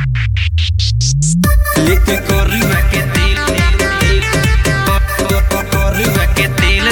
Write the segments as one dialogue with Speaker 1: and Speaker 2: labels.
Speaker 1: लेके कोरुआ के दिल कोरुआ के दिल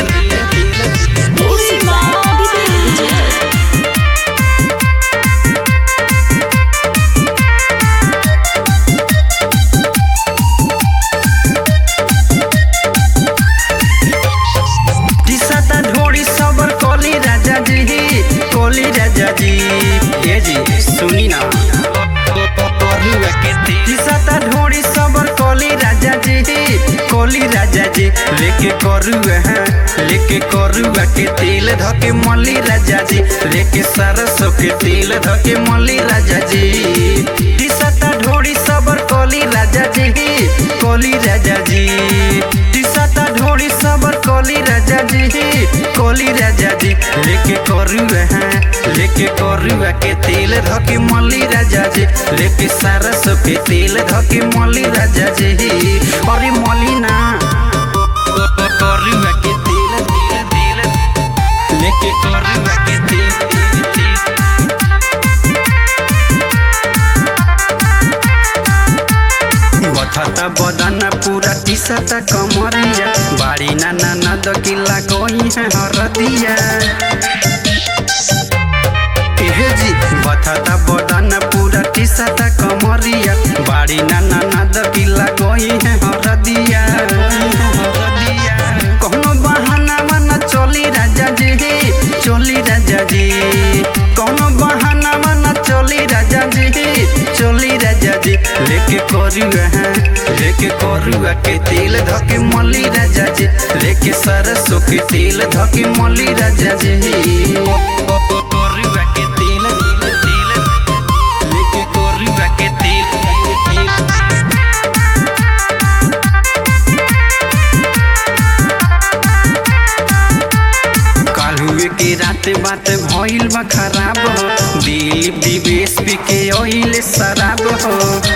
Speaker 1: दिसाता ढोड़ी सबर कोली राजा जी कोली राजा जी ये जी सुनी ना कोरुआ के दिल दिसाता ढोड़ी सबर कोली राजा जी कोली राजा जी लेके कोरुआ है लेके कोरुआ के तेल धके मली राजा जी लेके सरसों के तेल धके मली राजा जी दिसाता ढोड़ी सबर कोली राजा जी कोली राजा जी दिसाता ढोड़ी सबर कोली राजा जी कोली राजा जी लेके कोरुआ है लेके कोरुआ के तेल धके मली राजा जी लेके सरसों के तेल धके मली राजा जी अरे मली ना कोरुआ के तेल तेल तेल लेके कोरुआ के तेल तेल तेल बथता बदन पूरा टीसता कमरिया बाड़ी ना ना ना दकिला कोई है हरदिया एहे जी बथता बदन पूरा टीसता कमरिया बाड़ी ना ना ना दकिला कोई है हरदिया कौनो बहाना मना चली राजा जी चली राजा जी कौनो बहाना मना चली राजा जी चली राजा जी लेके कोरुआ है लेके कोरुआ के तेल धके मली राजा जी लेके सरसों के तेल धके मली राजा जी कोरुआ के तेल तेल लेके कोरुआ के तेल कालुए के रात बात भइल बा खराब हो दिलीप दिवेश पी के ओइले शराब हो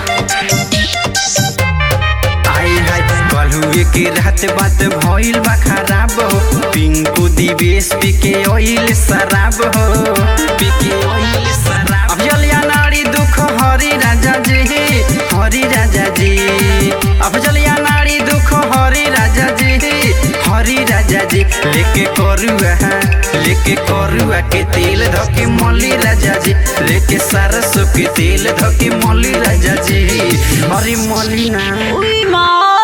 Speaker 1: आए हाय कालुए के रात बात भइल बा खराब हो पिंकू दिवेश पी के ओइले शराब हो पी के ओइले शराब अब जलिया नारी दुख हरि राजा जी हरि राजा जी अब जलिया नारी दुख हरि राजा जी हरि राजा जी लेके कोरुआ है लेके कोरुआ के तेल धके मली राजा जी लेके सरसों के तेल धके मली राजा जी हरि मली ना
Speaker 2: उई माँ